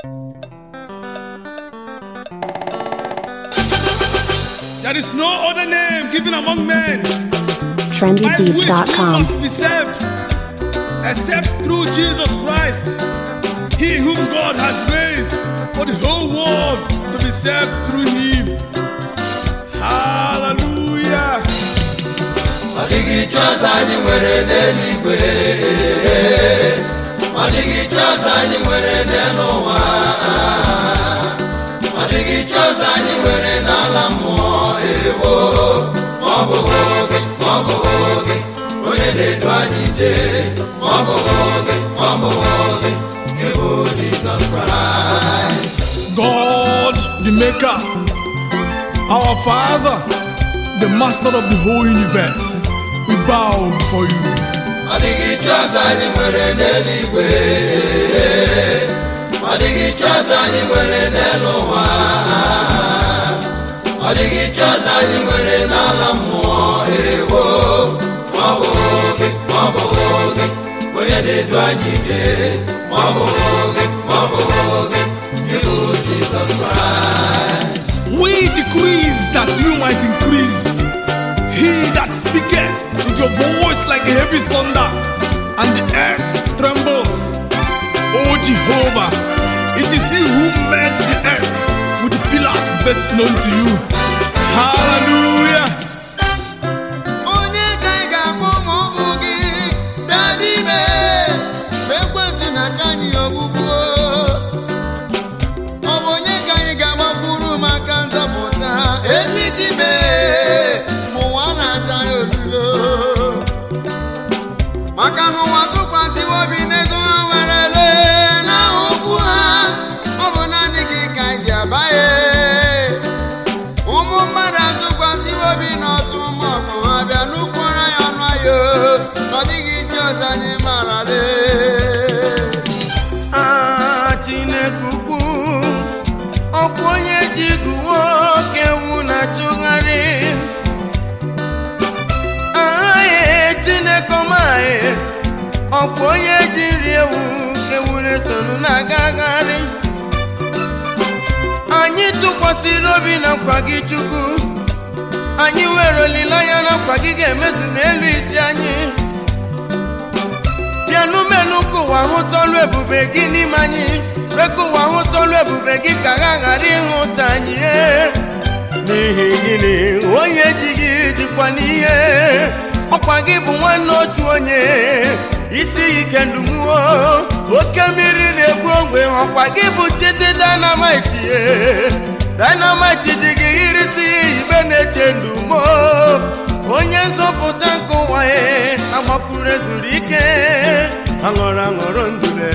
There is no other name given among men by which trendybeats.com. must be saved except through Jesus Christ, He whom God has raised for the whole world to be saved through Him. Hallelujah. ọ dịghị chọọchị anyị nwere n'eluigwe ọ dịghị chọọchị anyị nwere n'elu ụwa ọ dịghị chọọchị anyị nwere n'ala mmụọ ewo ma ọ bụghị oge ma ọ bụghị oge onye na-edu anyị jee ma ọ bụghị oge ma ọ bụghị oge ịbụ Jizọs Kraịst God, the Maker, our Father, the Master of the whole universe, we bow before you. ọ dịghị chọọchị anyị nwere n'eluigwe ọ dịghị chọọchị anyị nwere n'elu ụwa ọ dịghị chọọchị anyị nwere n'ala mmụọ ewo ma ọ bụghị oge ma ọ bụghị oge onye na-edu anyị jee ma ọ bụghị oge ma ọ bụghị oge ịbụ Jizọs Kraịst We decrease that you might increase. He that speaketh with your voice like a heavy thunder, and the earth trembles. O Jehovah, it is you who made the earth with the pillars best known to you. Hallelujah. onye ka ị ga-akpọ ma ọ bụ gị dada ime mgbe ekwentị na-acha anyị ogbugbu ọ bụ onye ka anyị ga-agbakwuru maka nzọpụta ezi dime ma ụwa na-acha ya olulo maka na ụwa tụkwasịwo obi n'ego ha werele n'aha okwu ha ọ bụ naanị gị ka anyị ji abaghị ụmụ mmadụ atụkwasịwo obi n'ọtụ maọbụ ha bịa n'ụkwụra ya ọnụ ahịa na ọ dịghị ije ọzọ anyị marale Ah, Chineke ukwu ọkwa onye ji igu nwoke wu na-atụgharị ahaghị Chineke ọmaghị ọkwa onye ji nri ewu ewu na-esonu na-agagharị anyị tụkwasịrị obi na nkwa gị Chukwu anyị nwere olileanya na nkwa gị ga-emezu n'elu isi anyị bịanụ menụ ka ụwa hụta ọlụ ebube gị n'ime anyị kwe ka ụwa hụta ọlụ ebube gị ka ha ghara ịhụta anyị ee. n'ihi gịnị onye ji gị jikwa n'ihe ọkwa gị bụ nwanne otu onye isi ike ndumuo oke mmiri na-egbu ogbe ọkwa gị bụ chidi dynamite ee. dynamite ji gị irisi ibe na-eche ndumo onye nzọpụta nke ụwa ya agbakwuru ezuru ike aṅụrụ aṅụrụ ndule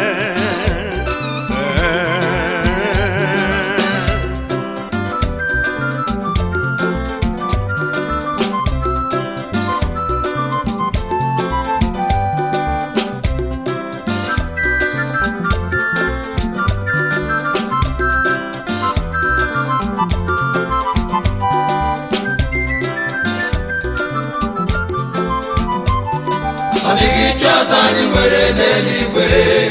ọ dịghị chọọchị anyị nwere n'eluigwe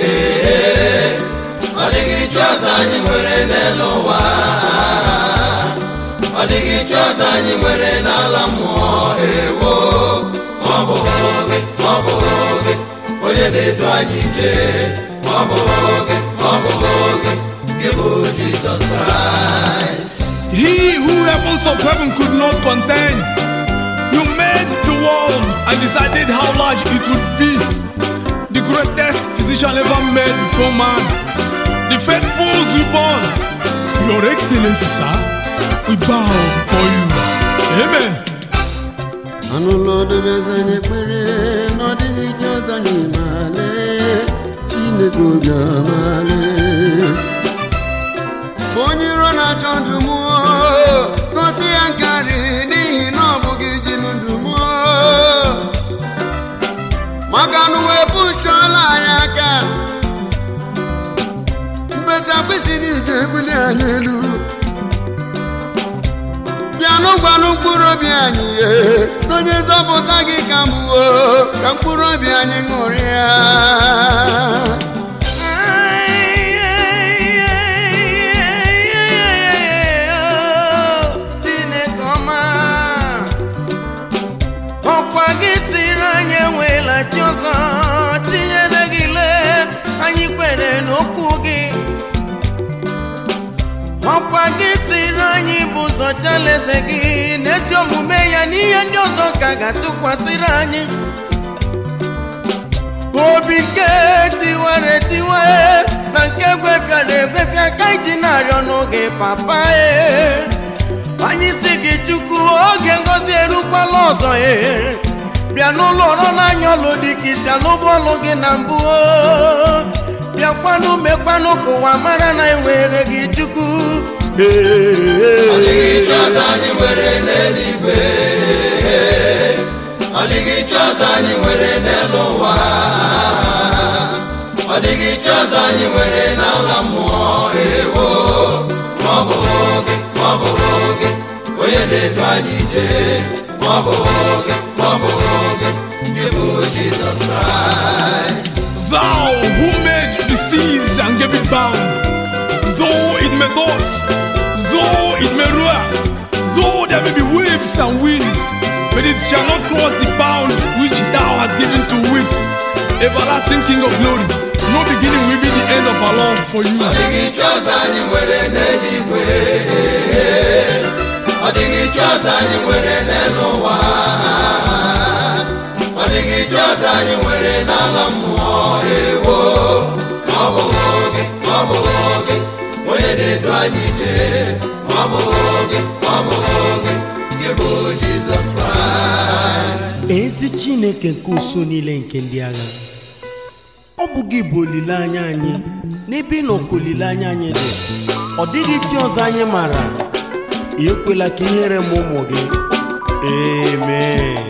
ọ dịghị chọọchị anyị nwere n'elu ụwa ọ dịghị chọọchị anyị nwere n'ala mmụọ ewo ma ọ bụghị oge ma ọ bụghị oge onye na-edu anyị jee ma ọ bụghị oge ma ọ bụghị oge gị bụ Jizọs Kraịst He who heavens of heaven could not contain. You made the world and decided how large it would be. The greatest physician ever made before man. The faithful born. Your Excellency, sir, we bow before you. Amen. anụlọ dobeze anyị ekpere na ọ dịghị ije ọzọ anyị male chineke obi amale onye iro na-achọ ndụ mụọ gosi ya nkarị n'ihi na ọ bụghị ji ndụ mụọ maka na uwe pụchuola anyị aka mkpesa mkpịsị niile ebuli anyị elu bịanụ gwanụ mkpụrụ obi anyị ihe onye nzọpụta gị ka mgbuo ka mkpụrụ obi anyị ṅụrịa Ai, ai, anyị bụ ụzọ chalaeze gị n'ezi omume ya n'ihe ndị ọzọ ka ga-atụkwasịrị anyị obi nke tiwara etiwe na nke gwepịara egwepịa ka iji na-arịọ n'oge papa e anyị si gị chukwu oge ngozi erukwala ọzọ e bịa n'ụlọ ọrụ n'anya ọlụ dị ka isi alụbụ ọlụ gị na mbụ o. bịakwanụ mekwanụ ka ụwa mara na enwere gị chukwu Ọ dịghị chi ọzọ anyị nwere n'eluigwe Ọ dịghị chi ọzọ anyị nwere n'elu ụwa Ọ dịghị chi ọzọ anyị nwere n'ala mmụọ ewo Ma ọ bụ gị, ma ọ bụ gị Onye na-edu anyị ije Ma ọ bụ gị, ma ọ bụ gị Gị bụ Jizọs Kraịst Thou who made the seas and gave it bound, though it may toss, though it may roar, though there may be waves and winds, but it shall not cross the bound which thou hast given to it. Everlasting King of glory, no beginning will be the end of our love for you. Ọ dịghị chi ọzọ anyị nwere n'eluigwe Ọ dịghị chi ọzọ anyị nwere n'elu ụwa Ọ dịghị chi ọzọ anyị nwere n'ala mmụọ ewo Ma ọ bụ gị, ma ọ bụ gị Onye na-edu anyị ije Ma ọ bụ gị, ma ọ bụ gị Gị bụ Jizọs Kraịst ezi chineke nke uso niile nke ndị agha ọ bụ gị bụ olileanya anyị n'ebe ị nọ ka olileanya anyị dị ọ dịghị chi ọzọ anyị maara ekwela ka ihere m ụmụ gị amen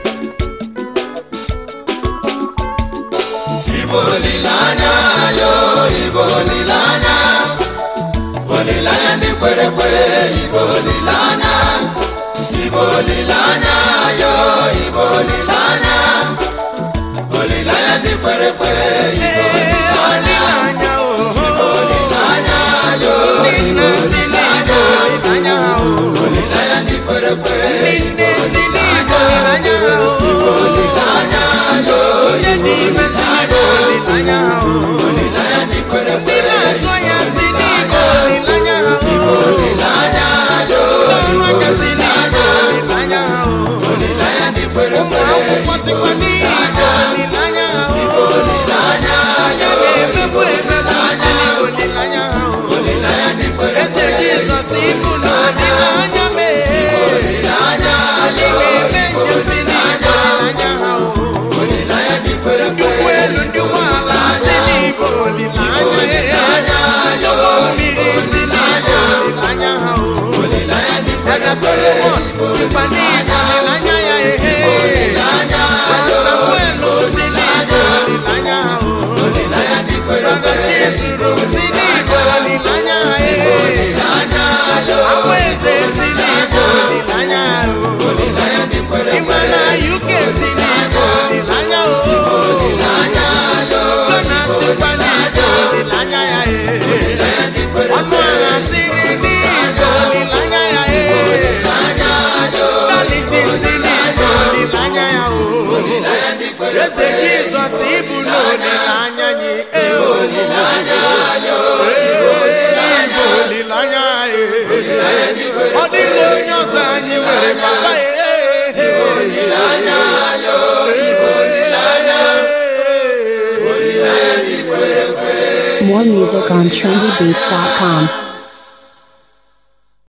Ibo olileanya yo, Ibo olileanya Olileanya ndị kwere ekwe, Ibo olileanya Ibo olileanya yo, Ibo olileanya Olileanya ndị kwere ekwe, Ibo olileanya Olileanya, oh, Olileanya yo, nna si n'igwe olileanya, oh, Olileanya ndị kwere ekwe, nne si n'igwe olileanya, oh, Olileanya yo, onye n'ime si n'igwe olileanya, oh, Olileanya ndị kwere ekwe, ndị na-azụ ya si n'igwe olileanya, oh, Olileanya yo, ndị ọrụ aka si n'igwe olileanya, oh, Olileanya ndị kwere ụmụ ekwe, akwụkwọ sikwa n'igwe olileanya, oh, Olileanya onye na-emegbu emegbu si n'igwe olileanya, oh, Olileanya ndị kwere eze Jizọs ibu na olileanya mee Olileanya anyị ga-eme njem si n'igwe olileanya ha, oh, Olileanya ndị kwere ndị ụgbọ elu ndị ụgbọala si n'igwe olileanya eh, ụgbọ mmiri si n'igwe olileanya ha, oh, Olileanya ndị Dada Solomon sikwa n'igwe olileanya ya ehe Samuel si n'igwe olileanya ha, oh, Olileanya ndị kwere Dada Chizuru si n'igwe olileanya ha ehe Akwa eze si n'igwe olileanya ha, oh, Olileanya ndị kwere Ịmana UK si n'igwe olileanya o Gana sikwa n'igwe olileanya ya e Ọnụ agha siri n'igwe olileanya ya e Daliti si n'igwe olileanya ya o Eze Jizọs ibu n'olileanya anyị e olileanya Igwe olileanya e Ọ dịghị onye ọzọ anyị nwere papa e olileanya More music on trendybeats.com.